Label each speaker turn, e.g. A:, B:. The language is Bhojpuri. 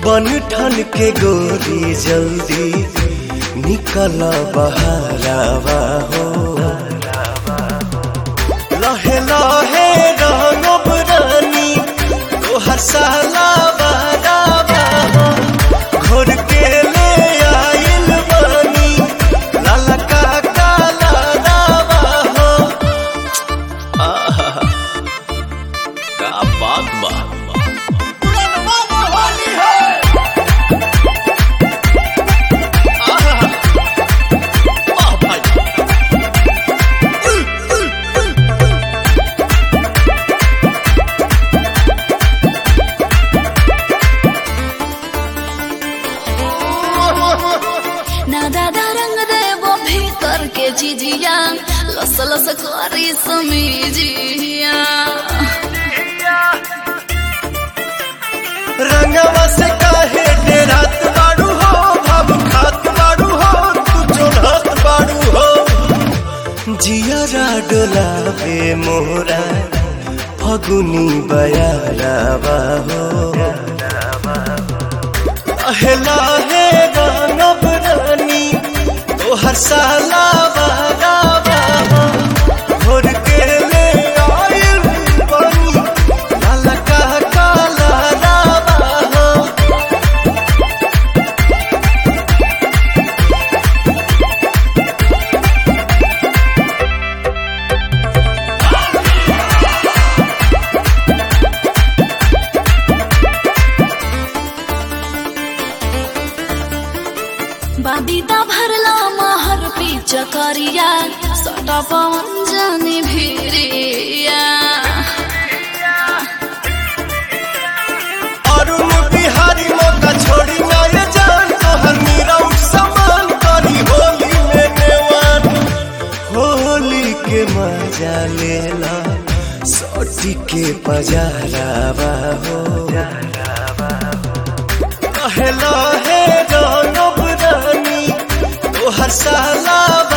A: बन ठन के गोरी जल्दी निकल बहारावा हो लहे लहे रंगब रानी तोहर साला बारावा हो घोर के ले आइल बानी लाला का काला रावा हो आहा का बात बा
B: ना दादा रंग देवो भीतर के जिजिया लस लस करी समीजिया
A: रंगवा से काहे डेरात बाड़ू हो भाव खात बाड़ू हो तू चोढ़त बाड़ू हो जियरा डोलावे मोरा फगुनी बयारावा हो अहला हे गानब रानी तोहर साला बारावा हो घोर के ले आइल बानी लाला का काला रावा हो
B: बादीदा भरला महर पी चकरिया सटा पवन जानी भिरिया
A: अरुण बिहारी मौका छोड़ी ना ये जान तोहर मीरा समान करी होली में नेवान होली के मजा लेला सोटी के पजारावा हो कहला हे गौरव रानी तोहर साला